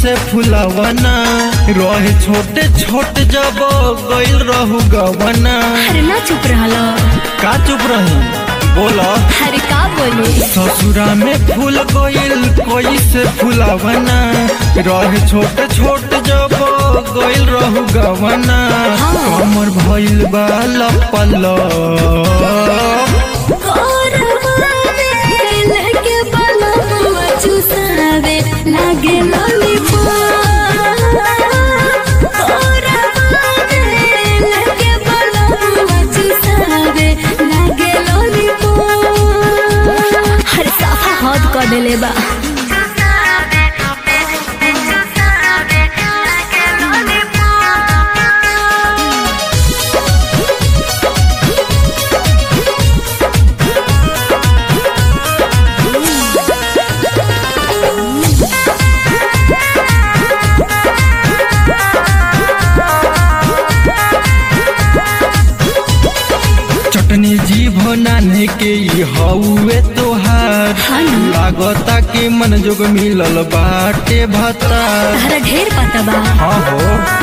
से फुलावना रहे छोटे छोटे जब गइल रहू गवना अरे ना चुप रहला का चुप रही बोला अरे का बोले ससुरा में फूल गइल कोई से फुलावना रहे छोटे छोटे जब गइल रहू गवना कमर भइल बा लपल लेके बलवा चुसावे लागे हर साफा हद कर देले बा चटनी जीभ नाने के ई हउए तोहार हाँ ना। लागता के मन जोग मिलल बाटे भतार तहरा ढेर पता बा हाँ हो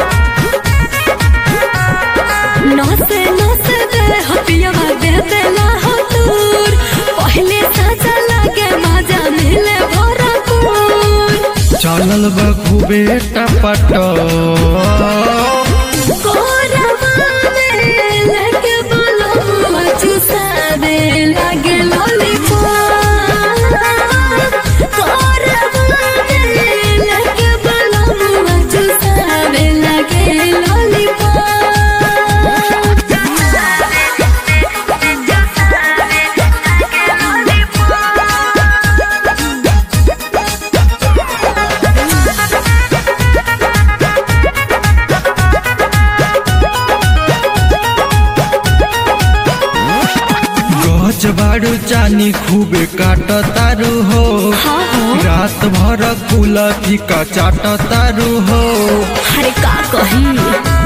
नस नस दे हपियावा दे देला हो दूर पहले साजा लागे मजा मिले भरपूर चलल बा खूबे टपट कोरवा में लेके बोलो चुसावे लागे लॉलीपॉप कोरवा में लेके बोलो चुसावे लागे गच बाड़ू चानी खूबे काट तारू हो हाँ हो रात भर कुल फीका चाट तारू हो अरे का कही